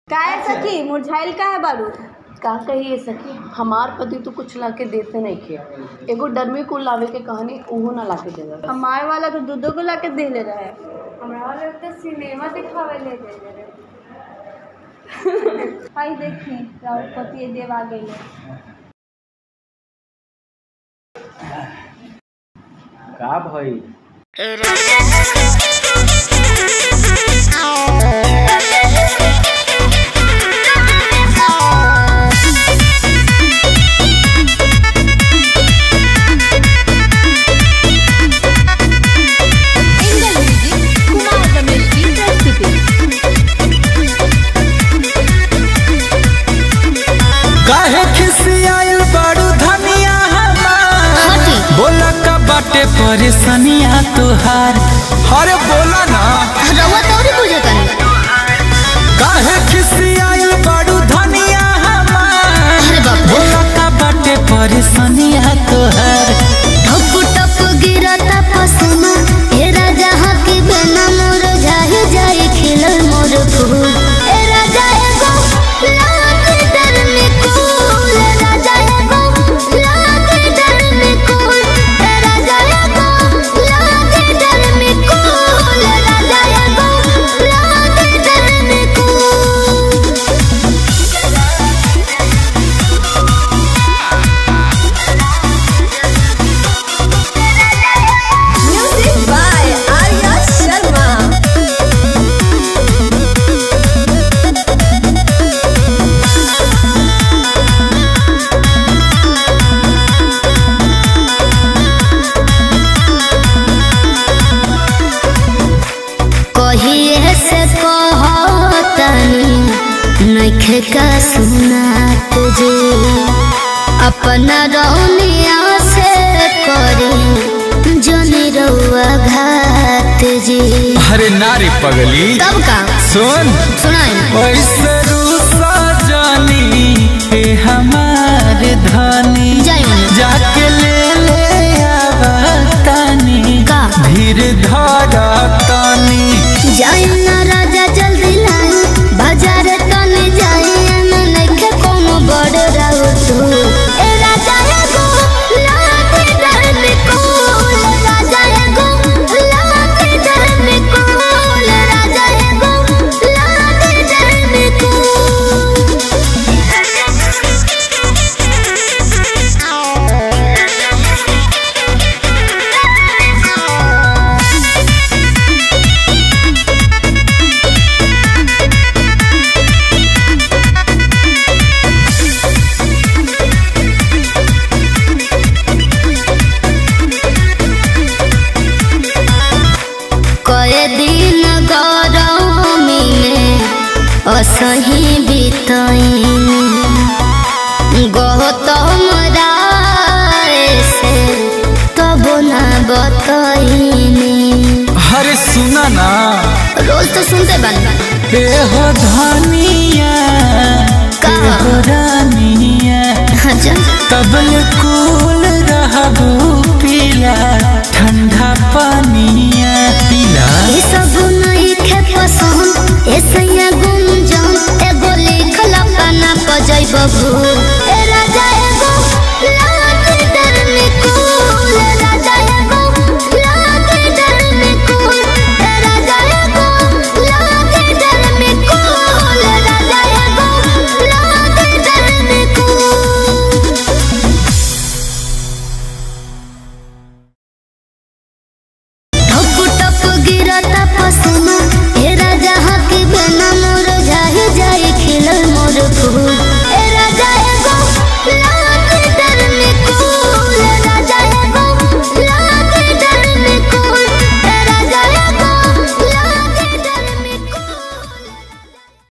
काहे सखी मुरझाइल काहे बारू का कहिए सखी हमार पति तो कुछ ला के देते नहीं खे एगो डरमी कुल लावे के कहानी उहो ना ला के देवे हमारे वाला तो दूधो को ला के देले रहे हमरा वाला तो सिनेमा दिखावे ले गए रहे भाई देखी राहुल पति देव आ गई का भई काहे खिसियाइल बड़ू धनिया हमार बोला का बाटे परेशानिया तुहार अरे बोला ना काहे खिसियाइल बड़ू धनिया हमार बोला का बाटे परेशानिया तुहार ठप ठप गिरता पसीना हे राजा हकी बिना मोर जाहि जाहि खिलल मोर फूल ए राजा एगो लागे डर में कूल ए राजा एगो लागे डर में कूल ए राजा एगो लागे डर में कूल ए राजा एगो लागे डर में cool music by Arya Sharma कहिए से कहतनी नखे का सुनात जे अपना रौनिया से करी जनी रउआ घात जी अरे नारी पगली तब का सुन सुनाई ऐसे रूसा जानी हे हमारे धनी जाई मने। जाके ले ले आवतानी का धीर धारा तानी जाई ना राजा जल्दी लाई बाजार तने जाई ना नखे कोनो बड़ राउ तू ए राजा एगो लागे डर में कोल राजा एगो लागे डर में कोल राजा एगो लागे डर में कोल कए दिन गरमी में असही बितैन गौतम राय से तब ना बतैनी अरे सुना ना रोज तो सुनते बन ए हो धनिया का? ए हो रानिया अच्छा तबल कूल रहबू पीला ठंडा पानिया पीला ये सब नहीं खे पसंद ऐसे गुंजन एगो लिखल पाना पजै बबू